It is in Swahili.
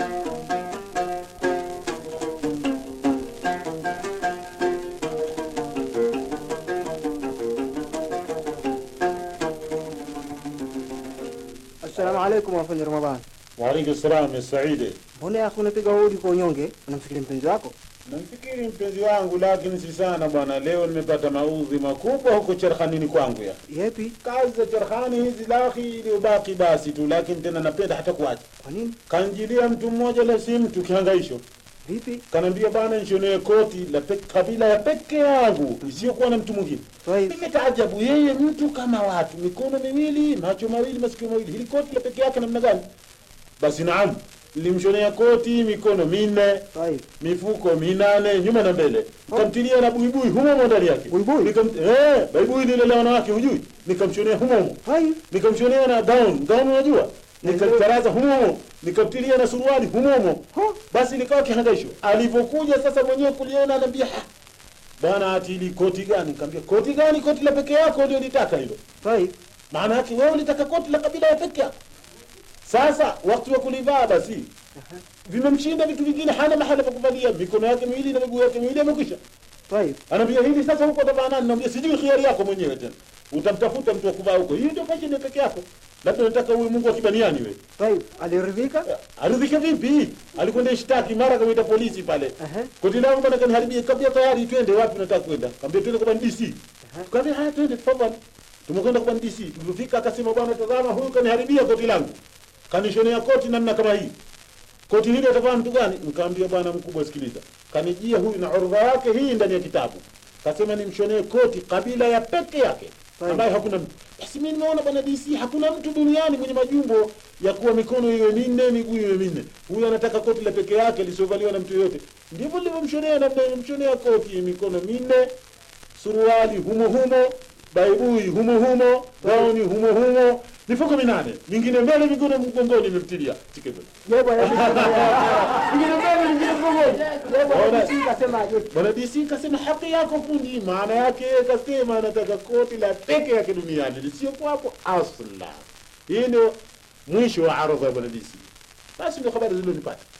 Assalamu alaikum wafundi Ramadhani. Waalaikum salam ya Saidi. Mbona yako unapiga hodi kwa unyonge? Unamfikiri mpenzi wako? Namfikiri mpenzi wangu, lakini si sana bwana. Leo nimepata maudhi makubwa huko cherhanini kwangu ya Yepi? kazi za cherhani hizi lahi iliyobaki basi tu, lakini tena napenda hata kuacha. Kwa nini? Kanjilia mtu mmoja la si mtu kihangaisho, Vipi? kanaambia bana, nishonee koti la pe, kabila ya peke yangu isiyokuwa na mtu mwingine. Twaib. Nikataajabu, yeye mtu kama watu, mikono miwili, macho mawili, masikio mawili, hili koti la peke yake namna gani? Basi naam, nilimshonea koti mikono minne Twaib. mifuko minane nyuma na mbele, nikamtilia na buibui humo humo ndani yake. Buibui? Nikam eh, buibui lile la wanawake hujui, nikamshonea humo humo, Twaib. nikamshonea na gown gown, unajua nikataraza humo humo, nikamtilia na suruali humo humo. Ho. Basi likawa kihangaisho. Alivyokuja sasa mwenyewe kuliona, anambia "Ha, bwana, ati ili koti gani? Nikamwambia koti gani? Koti la peke yako ndio litaka hilo. Twaib. Maana yake wewe ulitaka koti la kabila ya peke yako. Sasa wakati wa kulivaa basi vimemshinda vitu vingine, hana mahala pa kuvalia, mikono yake miwili na miguu yake miwili amekwisha. Twaib. Anaambia hili sasa, huko utavaa nani? Naambia sijui, khiari yako mwenyewe tena, utamtafuta mtu wa kuvaa huko. Hii ndio fashion ya peke yako, labda unataka uwe Mungu wa kibaniani wewe. Twaib. Aliridhika? Aridhike vipi? Alikwenda ishtaki mara kamwita polisi pale. Aha. Koti langu bwana kaniharibia, kabla tayari twende wapi unataka kwenda? Kaambia twende kwa DC. Kaambia haya twende tafadhali. Tumekwenda kwa DC. Tulifika akasema bwana tazama huyu kaniharibia koti langu. Kanishonea koti namna kama hii. Koti hili atavaa mtu gani? Nikamwambia bwana mkubwa sikiliza. Kanijia huyu na orodha yake hii ndani ya kitabu. Kasema nimshonee koti kabila ya peke yake. Sawa. Ambaye hakuna mtu. Basi mimi nimeona bwana DC hakuna mtu duniani mwenye majumbo ya kuwa mikono iwe minne miguu iwe minne. Huyu anataka koti la peke yake lisiovaliwa na mtu yoyote. Ndivyo nilivyomshonea namna nilimshonea koti mikono minne, suruali humo humo, baibui humo humo, gauni humo humo, mifuko minane, mingine mbele, mingine mgongoni imemtilia. Chike mbele. Je, bwana Ingine mbele, ingine mgongoni. Je, bwana Bwana- DC kasemaje? Bwana DC kasema haki yako fundi, maana yake kasema anataka koti la peke yake duniani lisiokuwapo asla. Hii ndio mwisho wa ardha ya bwana DC. Basi ndio habari zilizonipata.